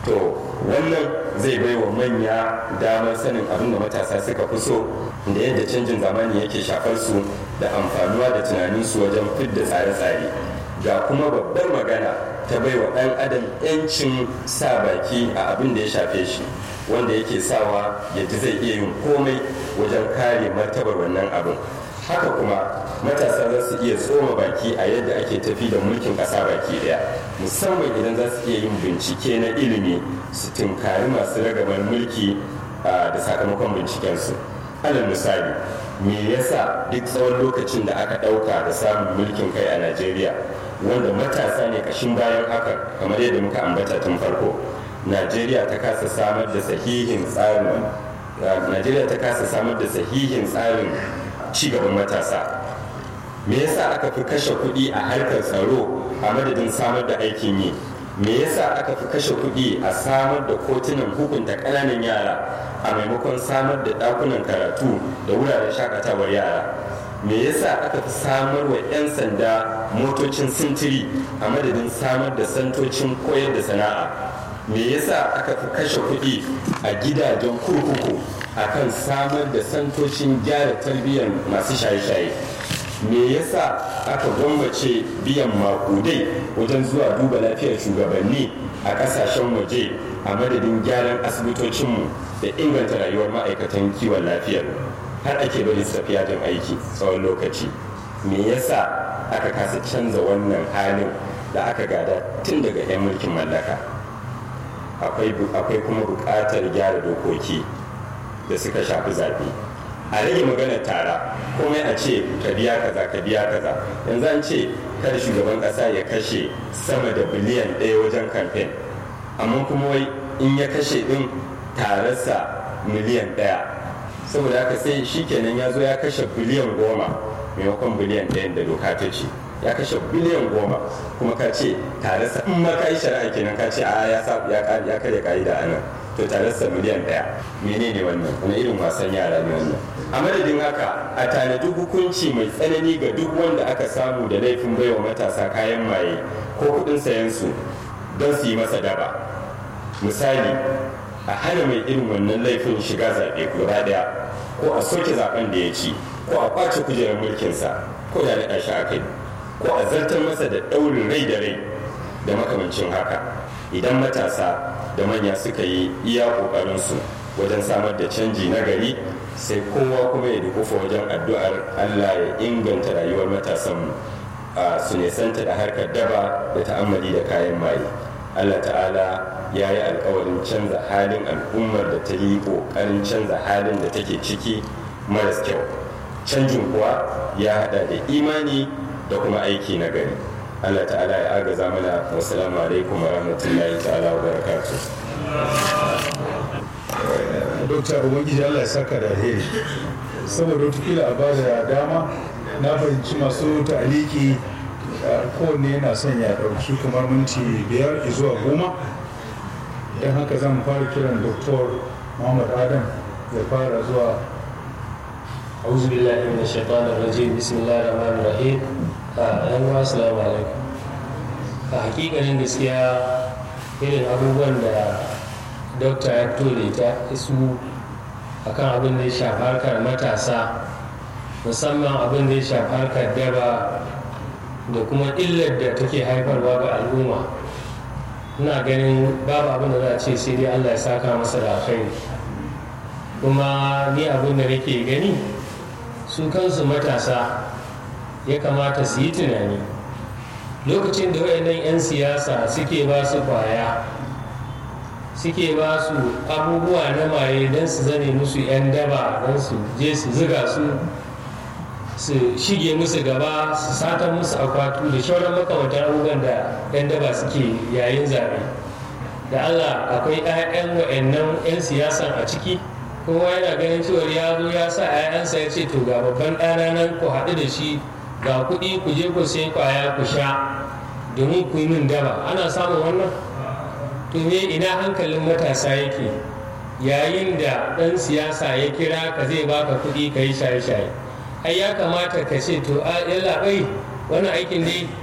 to wannan zai bai wa manya damar sanin abin da matasa suka fi so da yadda canjin zamani yake shafar su da amfanuwa da tunaninsu wajen fidda tsare-tsare ga kuma babbar magana ta bai wa ɗan adam 'yancin sa baki a abin da ya shafe shi wanda yake sawa yadda zai iya yin komai wajen kare martabar wannan abin haka kuma matasa za su iya tsoma baki a yadda ake tafi da mulkin ƙasa baki daya musamman idan za su iya yin bincike na ilimi su tunkari masu ragamar mulki da sakamakon bincikensu alal misali me yasa duk tsawon lokacin da aka ɗauka da samun mulkin kai a najeriya wanda matasa ne kashin bayan haka kamar yadda muka ambata tun farko najeriya ta kasa samar da sahihin tsarin najeriya ta kasa samar da sahihin tsarin cigaban matasa me yasa aka fi kashe kuɗi a harkar tsaro a madadin samar da aikin yi me yasa aka fi kashe kuɗi a samar da kotunan hukunta ƙananan yara a maimakon samar da ɗakunan karatu da wuraren shakatawar yara me yasa aka fi samar wa 'yan sanda motocin sintiri a madadin samar da santocin koyar da sana'a me yasa aka fi kashe kuɗi a gidajen kurkuku akan samar da santocin gyara tarbiyyar masu shaye-shaye me yasa aka gwammace biyan makudai wajen zuwa duba lafiyar shugabanni a kasashen waje a madadin gyaran asibitocinmu da inganta rayuwar ma'aikatan kiwon lafiyar har ake bari su tafi yajin aiki tsawon lokaci me yasa aka kasa canza wannan halin da aka gada tun daga 'yan mulkin mallaka akwai kuma buƙatar gyara dokoki da suka shafi zaɓe a rage maganar tara komai a ce ka biya kaza ka biya kaza yanzu an ce kada shugaban ƙasa ya kashe sama da biliyan ɗaya wajen kamfen amma kuma wai in ya kashe ɗin tararsa miliyan ɗaya saboda haka sai shi kenan ya zo ya kashe biliyan goma maimakon biliyan ɗayan da doka ta ce ya kashe biliyan goma kuma ka ce tararsa in ma ka yi shari'a kenan ka ce a ya karya ka'ida a nan to tararsa miliyan ɗaya menene wannan wani irin wasan yara ne wannan a madadin haka a tanadi hukunci mai tsanani ga duk wanda aka samu da laifin baiwa matasa kayan maye ko kuɗin sayan su don su yi masa daba misali a hana mai irin wannan laifin shiga zaɓe gaba ɗaya ko a soke zaɓen da ya ci ko a ƙwace kujerar mulkinsa ko da naɗa shi a kai ko a zartar masa da ɗaurin rai da rai da makamancin haka idan matasa da manya suka yi iya ƙoƙarinsu wajen samar da canji na gari sai kowa kuma ya dukufa wajen addu'ar allah ya inganta rayuwar matasanmu su nesanta da harkar daba da ta'ammali da kayan maye allah ta'ala ya yi alkawarin canza halin al'ummar da ta yi ƙoƙarin canza halin da take ciki maras kyau canjin kuwa ya hada da imani da kuma aiki na gari allah ta'ala ya agaza mana wasalamu alaikum wa rahmatullahi ta'ala wa barakatuh dokta ubangiji allah ya saka da alheri saboda wata a ba da dama na fahimci masu ta'aliki kowanne yana son ya ɗauki kamar minti biyar zuwa goma don haka zan fara kiran doktor muhammad adam ya fara zuwa أعوذ بالله من الشيطان الرجيم بسم الله الرحمن الرحيم ‘yan assalamu alaikum a hakikanin gaskiya irin abubuwan da dokta ya fito da ita isu akan abin da ya shafi harkar matasa musamman abin da ya shafi harkar daba da kuma illar da take haifarwa ga al'umma ina ganin babu abin da za a ce sai dai allah ya saka masa da alkhairi kuma ni abin da nake gani su kansu matasa ya kamata su yi tunani lokacin da wayannan 'yan siyasa suke ba su kwaya suke ba su abubuwa na maye don su zane musu 'yan daba don su je su ziga su su shige musu gaba su sata musu akwatu da shauran makamantar abubuwan da 'yan daba suke yayin zaɓe da allah akwai 'ya'yan wa'annan 'yan siyasan a ciki kowa yana ganin cewar ya zo ya sa 'ya'yansa ya ce to ga babban ɗana nan ku haɗu da shi ga kuɗi ku je ku sai kwaya ku sha domin ku yi min daba ana samun wannan to me ina hankalin matasa yake yayin da ɗan siyasa ya kira ka zai baka kuɗi ka yi shaye-shaye ai ya kamata ka ce to a yalla bai wannan aikin dai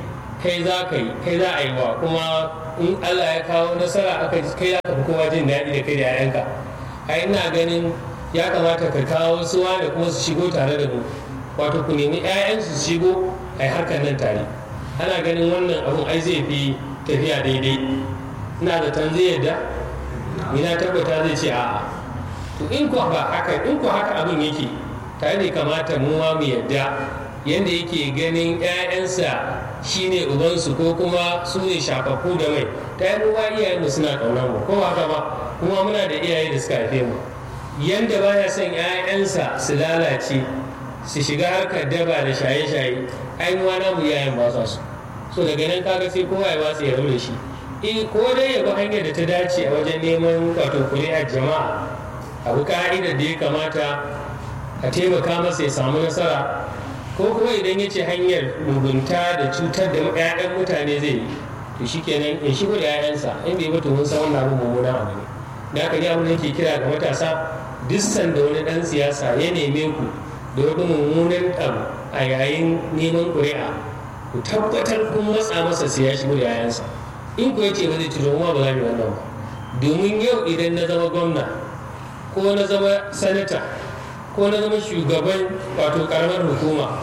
kai za ka yi kai za a yi wa kuma in Allah ya kawo nasara aka kai za ka fi kowa jin daɗi da kai da 'ya'yanka a ina ganin ya kamata ka kawo suwa da kuma su shigo tare da mu wato ku nemi 'ya'yansu su shigo a yi harkar nan tare ana ganin wannan abun ai zai fi tafiya daidai ina da tan zai yadda ni na tabbata zai ce a'a to in ko ba haka in ko haka abin yake tare ne kamata mu ma mu yadda yadda yake ganin 'ya'yansa shine ubansu ko kuma su ne shafafu da mai ta yi ruwa iyayenmu suna ƙaunar mu ko haka ba kuma muna da iyaye da suka haife mu yanda baya son 'ya'yansa su lalace su shiga harkar daba da shaye-shaye ai mu na mu iyayen ba sa su so daga nan kaga sai kowa ya watsa ya da shi in ko dai ya bi hanyar da ta dace a wajen neman wato kuri'ar jama'a abu ka'idar da ya kamata a taimaka masa ya samu nasara ko kuma idan ya ce hanyar mugunta da cutar da 'ya'yan mutane zai yi to shikenan ya shigo da 'ya'yansa in bai mutu mun san wannan abu mummunan abu ne da haka ne abin da yake kira ga matasa duk sanda wani dan siyasa ya neme ku da wani mummunan abu a yayin neman ƙuri'a ku tabbatar kun matsa masa sai ya shigo da 'ya'yansa in ku yace ba zai ci ma ba za mu wannan ba domin yau idan na zama gwamna ko na zama sanata ko na zama shugaban wato karamar hukuma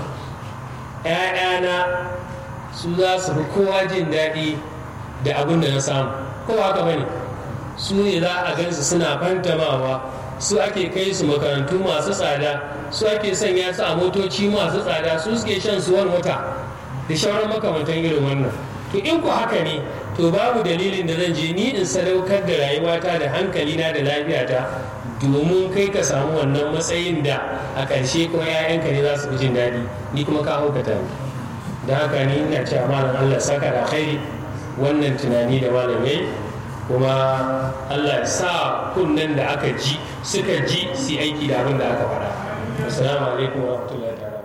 'ya'yana su za su fi kowa jin daɗi da abin da na samu ko haka bane su ne za a gansu suna fantamawa su ake kai su makarantu masu tsada su ake sanya su a motoci masu tsada su suke shan suwan wata da shauran makamantan irin wannan to in ku haka ne to babu dalilin da zan je ni in sadaukar da rayuwata da hankalina da lafiyata domin kai ka samu wannan matsayin da a ƙarshe kuma 'ya'yanka ne za su fi jin daɗi ni kuma ka haukata ni da haka ni ina cewa malam Allah saka da khairi wannan tunani da malam yayi kuma Allah ya sa kunnen da aka ji suka ji su aiki da abin da aka faɗa assalamu alaikum wa rahmatullahi ta'ala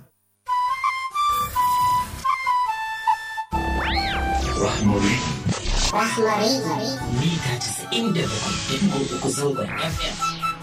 Rahmari. Rahmari. Mita casa'in da bakwai uku zangon FM.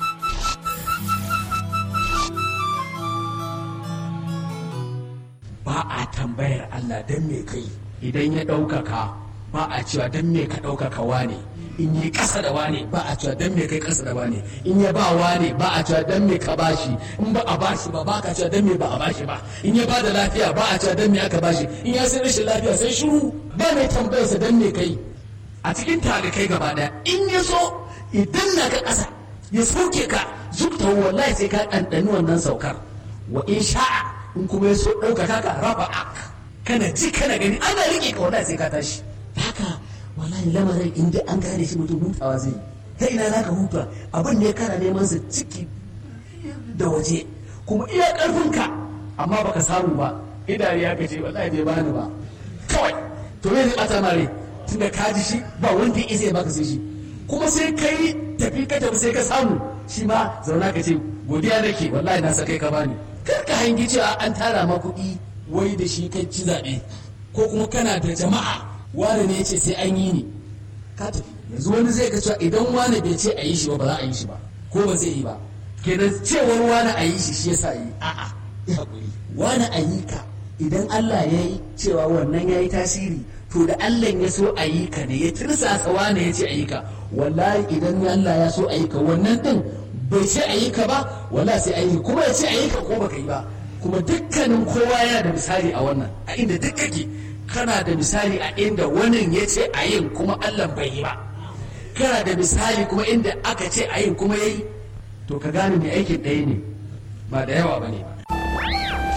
ba a tambayar Allah don me kai idan ya ɗaukaka ba a cewa don me ka ɗaukaka wane in yi ƙasa da wane ba a cewa don me kai ƙasa da wane in ya ba wane ba a cewa don me ka bashi in ba a bashi ba ba ka cewa don me ba a bashi ba in ya ba da lafiya ba a cewa don me aka bashi in ya sai rashin lafiya sai shiru ba mai tambayarsa don me kai a cikin talikai gaba daya in ya so idan na ka ƙasa ya sauke ka zubta wallahi sai ka ɗanɗani wannan saukar wa in sha'a in kuma ya so ɗaukaka ka raba ak kana ji kana gani ana riƙe ka wallahi sai ka tashi haka wallahi lamarin in dai an gane shi mutum hutawa zai ta ina za ka huta abin ne kana neman sa ciki da waje kuma iya ƙarfinka amma baka samu ba idariya ka ce wallahi bai bani ba kawai to me zai ɓata mare tunda ka ji shi ba wanda ya isa ya baka sai shi kuma sai kai tafi ka tafi sai ka samu shi ma zauna ka ce godiya nake wallahi na sa kai ka bani kar ka hangi cewa an tara ma kuɗi wai da shi kai ci zaɓe ko kuma kana da jama'a wani ne ya ce sai an yi ni ka tafi yanzu wani zai ga cewa idan wani bai ce a yi shi ba ba za a yi shi ba ko ba zai yi ba kenan cewar wani a yi shi shi yasa yi a'a ya haƙuri wani a yi ka idan Allah ya yi cewa wannan ya yi tasiri to da Allah ya so a yi ka ne ya tirsasa wani ya ce a yi ka wallahi idan Allah ya so a yi ka wannan din bai ce a yi ka ba wala sai a yi kuma ya ce a yi ka ko baka yi ba kuma dukkanin kowa yana da misali a wannan a inda duk kake kana da misali a inda wannan ya ce a yin kuma Allah bai yi ba kana da misali kuma inda aka ce a yin kuma ya yi to ka gane mai aikin ɗaya ne ba da yawa ba ne ba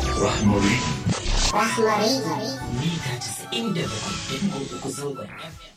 Rahmari. Rahmari. Mita casa'in da bakwai uku zangon FM.